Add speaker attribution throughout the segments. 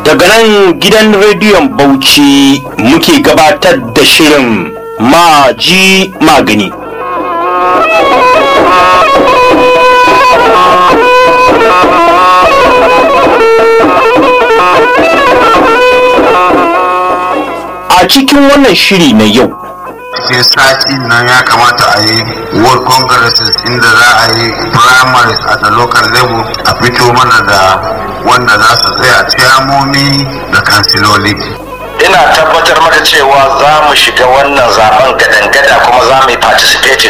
Speaker 1: daga nan gidan rediyon bauchi muke gabatar da shirin maji magani a cikin wannan shiri na yau
Speaker 2: cikin sati nan ya kamata a yi world congresses inda za a yi primaries at the local level a fito mana da wanda za su tsaya ciyamomi da kansiloli
Speaker 3: ina tabbatar maka cewa za mu shiga wannan zaben gadan-gada kuma za mu yi participating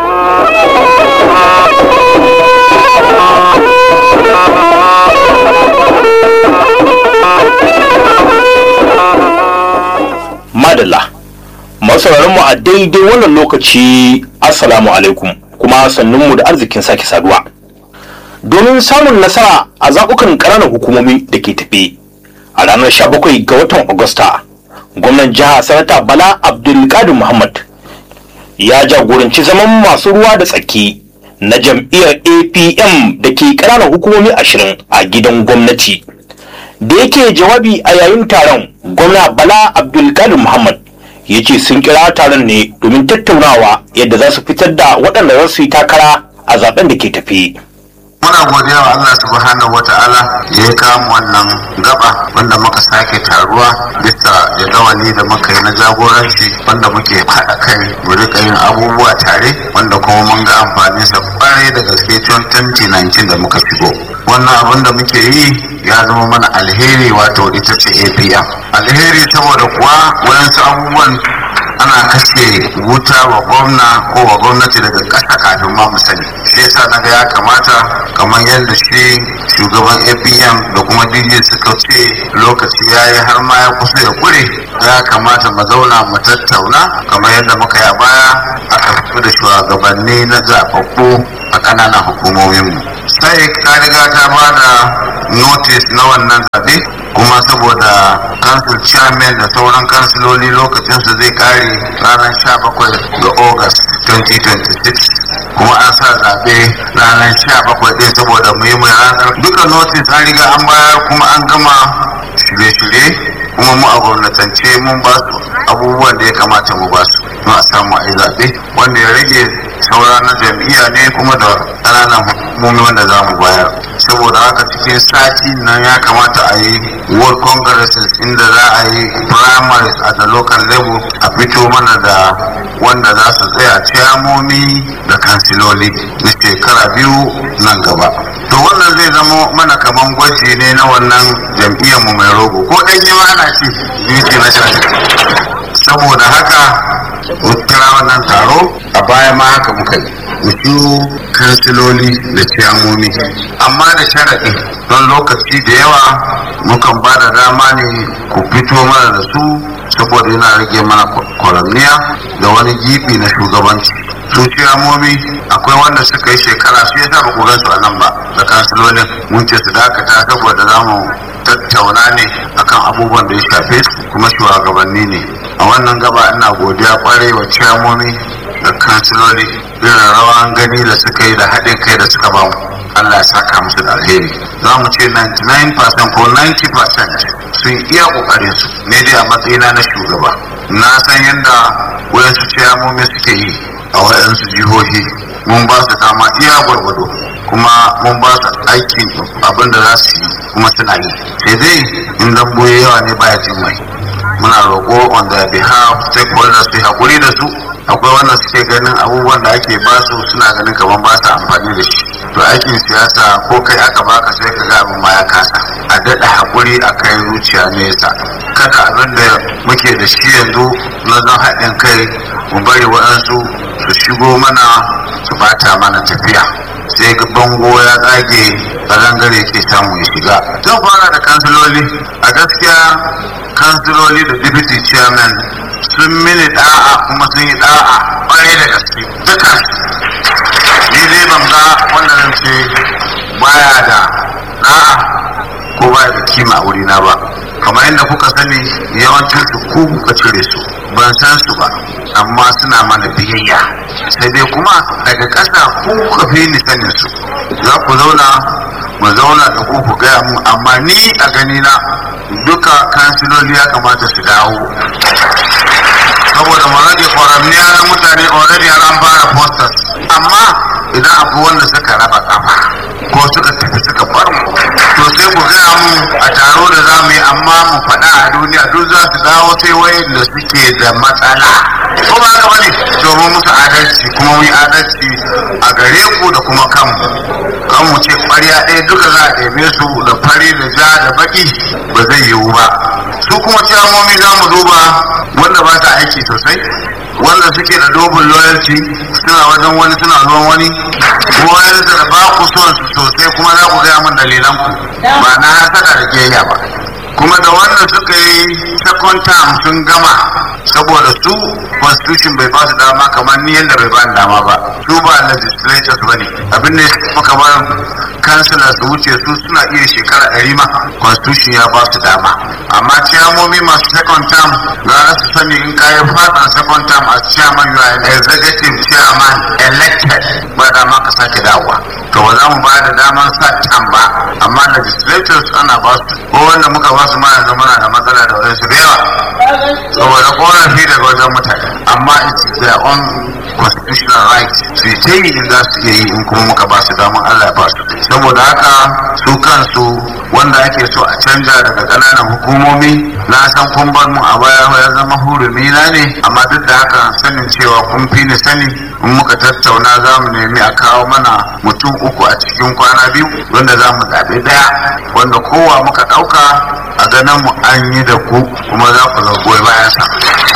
Speaker 1: madalla masauraran mu a daidai wannan lokaci assalamu alaikum kuma sannunmu da arzikin sake saduwa domin samun nasara a zaɓukan ƙananan hukumomi da ke tafe a ranar 17 ga watan agusta gwamnan jiha sanata bala abdulkadir muhammad ya jagoranci zaman masu ruwa da tsaki na jam'iyyar apm da ke ƙananan hukumomi ashirin a gidan gwamnati da yake jawabi a yayin taron gwamna bala abdulkadir muhammad ya ce sun kira taron ne domin tattaunawa yadda za su fitar da waɗanda za su yi takara a zaben da ke tafi
Speaker 2: muna godiya wa Allah subhanahu wa ta'ala ya yi kamu wannan gaba wanda muka sake taruwa bisa jadawali da muka yi na jagoranci wanda muke haɗa kai mu rika yin abubuwa tare wanda kuma mun ga amfanin sa kwarai da gaske tun 2019 da muka shigo wannan abin da muke yi ya zama mana alheri wato ita ce apm alheri saboda kuwa wayansu abubuwan ana kashe wuta wa gwamna ko wa gwamnati daga ƙasa kafin ma mu sani shi yasa na ga ya kamata kamar yadda shi shugaban apm da kuma dj suka ce lokaci ya yi har ma ya kusa ya kure ya kamata mu zauna mu tattauna kamar yadda muka yi a baya aka fito da shugabanni na zaɓaɓɓu a ƙananan hukumominmu sai ka riga ta ba da notice na wannan zaɓe kuma saboda council chairman da sauran kansiloli lokacinsu zai kare ranar 17 ga august 2026 kuma an sa zaɓe ranar 17 ɗin saboda muhimmin ranar duka notice an riga an bayar kuma an gama shirye-shirye kuma mu a gwamnatance mun ba su abubuwan da ya kamata mu ba su don a samu a yi zaɓe wanda ya rage saura na jam'iyya ne kuma da ƙananan hukumomi wanda za mu bayar saboda haka cikin sati nan ya kamata a yi world congresses inda za a yi primaries at the local level a fito mana da wanda za su tsaya ciyamomi da kansiloli na shekara biyu nan gaba to wannan zai zama mana kaman gwaji ne na wannan jam'iyyar mu mai rogo ko ɗan yi ana ce beauty na saboda haka mu kira wannan taro a baya ma haka muka yi mu kansiloli da ciyamomi amma da sharaɗi don lokaci da yawa mukan ba da dama ne ku fito mana da su saboda yana rage mana kwaramniya da wani gibi na shugabanci su ciyamomi akwai wanda suka yi shekara su yasa ba ku su a nan ba da kansilolin mun ce su dakata saboda za mu tattauna ne akan abubuwan da ya shafe su kuma shugabanni ne a wannan gaba ina godiya kwarai wa ciyamomi da kansiloli irin rawan gani da suka yi da haɗin kai da suka bamu Allah ya saka musu da alheri za mu ce 99% ko 90% sun iya ƙoƙarin su ne dai a matsayina na shugaba na san yadda wayansu ciyamomi suke yi a wayansu jihohi mun ba su dama iya gwargwado kuma mun ba su aikin abin da za su yi kuma suna yi sai dai in damboye yawa ne baya jin mai muna roƙo on their behalf stakeholders su haƙuri da su akwai wanda suke ganin abubuwan da ake ba su suna ganin kamar ba su amfani da shi to aikin siyasa ko kai aka baka sai ka ga abin ma ya kasa a daɗa haƙuri a kai zuciya nesa kada abin da muke da shi yanzu na zan haɗin kai mu bari waɗansu su shigo mana su bata mana tafiya sai ga bango ya tsage zangare ke samu ya shiga zan fara da kansiloli a gaskiya kansiloli da deputy chairman sun mini da'a kuma sun yi da'a kwarai da gaske duka ni dai ban ga wannan ce baya da da'a ko baya da kima a wurina ba kamar yadda kuka sani yawancin su ku kuka cire su ban san su ba amma suna mana biyayya sai dai kuma daga ƙasa ku kuka fi ni sanin su za ku zauna mu zauna da ku ku gaya mu amma ni a gani na duka kansiloli ya kamata su dawo saboda mu rage kwaramniya na mutane already an fara posters amma idan akwai wanda suka raba kafa ko suka tafi suka bar mu to sai ku gaya mu a taro da za mu yi amma mu faɗa a duniya duk za su dawo sai wayan da suke da matsala ko ba haka bane domin musu adalci kuma mu yi adalci a gare ku da kuma kanmu kan mu ce ƙwarya ɗaya duka za a ɗebe su da fari da ja da baki ba zai yiwu ba su kuma ciyamomi za mu duba wanda ba ta aiki sosai wanda suke da dobin loyalty suna wajen wani suna ruwan wani wani da ba ku son su sosai kuma za ku gaya min dalilan ku ba na hasada da kiyayya ba kuma da wannan suka yi second term sun gama saboda su constitution bai ba su dama kamar ni yadda bai ba ni dama ba su ba legislators ba ne abin da muka ba kansila su wuce su suna iya shekara ɗari ma constitution ya ba su dama amma ciyamomi masu second term za su sani in kayi fatan second term as chairman you are an executive chairman elected ba dama ka sake dawowa to ba za mu ba da daman sa term ba amma legislators ana ba su ko wanda muka ba su ma yanzu muna da matsala da wadansu da yawa saboda korafi daga wajen mutane amma it's their own constitutional right su yi ta yi in za su iya yi in kuma muka ba su daman Allah ya ba su saboda haka su kansu wanda ake so a canja daga ƙananan hukumomi na san kun bar mu a baya ya zama hurumi na ne amma duk da haka sanin cewa kun fi ni sani in muka tattauna za mu nemi a kawo mana mutum uku a cikin kwana biyu wanda za mu zaɓi ɗaya wanda kowa muka ɗauka a ganin mu an yi da ku kuma za ku goyi bayan sa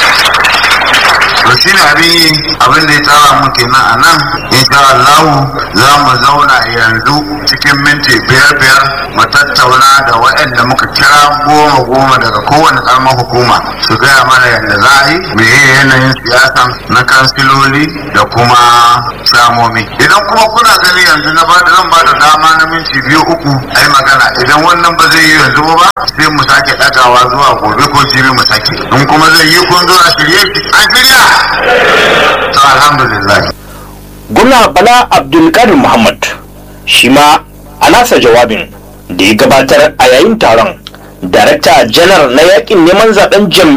Speaker 2: to shi ne abin yi abin da ya tsara mu kenan a nan insha Allah za mu zauna yanzu cikin minti biyar biyar mu tattauna da waɗanda muka kira goma goma daga kowane ƙaramar hukuma su gaya mana yadda za a yi me yanayin siyasa na kansiloli da kuma shamomi idan kuma kuna gani yanzu na ba da zan ba da dama na minti biyu uku a yi magana idan wannan ba zai yi yanzu ba sai mu sake ɗagawa zuwa gobe ko jibi mu sake in kuma zai yi kun zo a shirye an shirya to alhamdulillah
Speaker 1: gwamna bala abdulkadir muhammad shi ma a nasa jawabin da ya gabatar a yayin taron darakta janar na yakin neman zaben